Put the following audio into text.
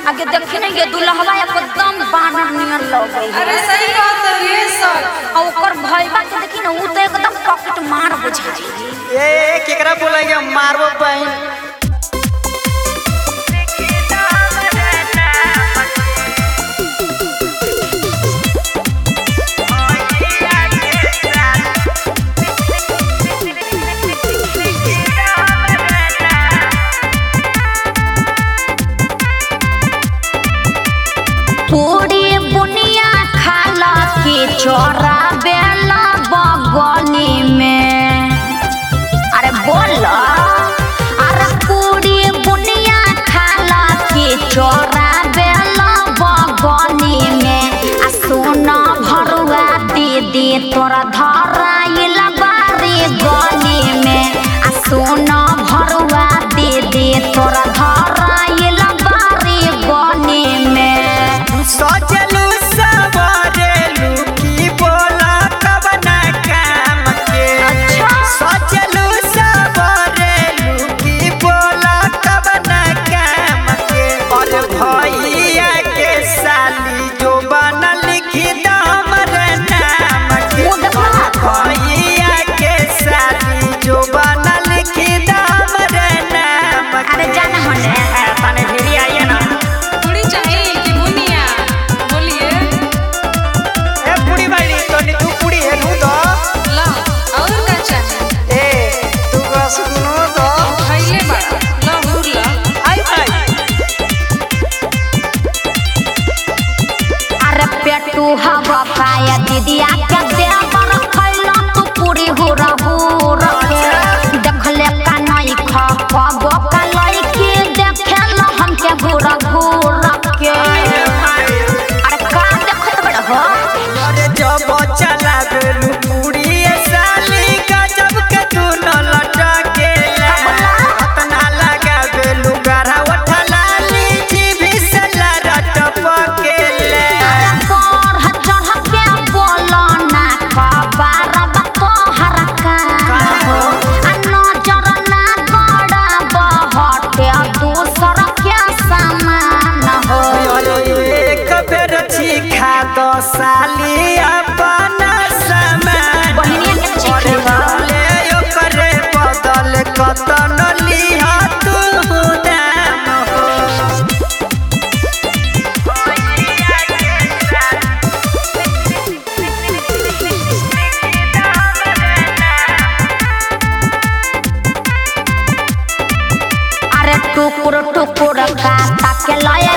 आगे देखी नहीं ये दुल्हवा एकदम बानर नियर लग गई अरे सही बात है ये सर और ओकर भइबा के देखी ना ऊ तो एकदम पॉकेट मार बुझाई ए केकरा बोलेंगे मारबो बहन पूरी बुनिया खाला के चोरा बेला बगली में अरे बोल अरे पूरी बुनिया खाला के चोरा बेला बगली में आ सोना भरुआ दीदी तोरा धराइल बारी गली में आ सोना भरुआ दीदी तोरा धराइल बारी गली में सोचलू सवरेलू की बोला कब ना काम के अच्छा। सोचलू सवरेलू की बोला कब ना काम के और भैया के साली जो बना लिखी द हमरे नाम के मुँह देखा भैया के साली जो बना लिखी द हमरे नाम के अरे जाना होने तने भिड़ी आइए ना पूरी चाहिए कि बुनिया बोलिए ए पुड़ी बाड़ी तो नी तू पुड़ी है नू दो ला और का चाहिए ए तू बस सुनो दो खैले बड़ा ला हुर ला आई आई अरे पेटू हवा पाया दीदिया के देवर खैला तू पूरी हुरा हुरा के देखले का नहीं खा पाबो का लड़की देखेला हमके घूरा घूरा के अरे का देखत बड़ा हो अरे जब चला गेलू पुड़ी ए साली गजब के तू न लटके अतना लगा गेलू गरा उठला लीची भी से लरट पकेले अरे पर चढ़ के बोलो ना खबर बतो हर का हो आ नजर ना गड़ा बहटे दूसर के समान हो अरे एक बेर छिखा दो साली अपना समय बहिनिया के चिखे हो ले ओकरे बदल कतन लिहा तू दाम हो अरे टुकुर टुकुर का ताके लय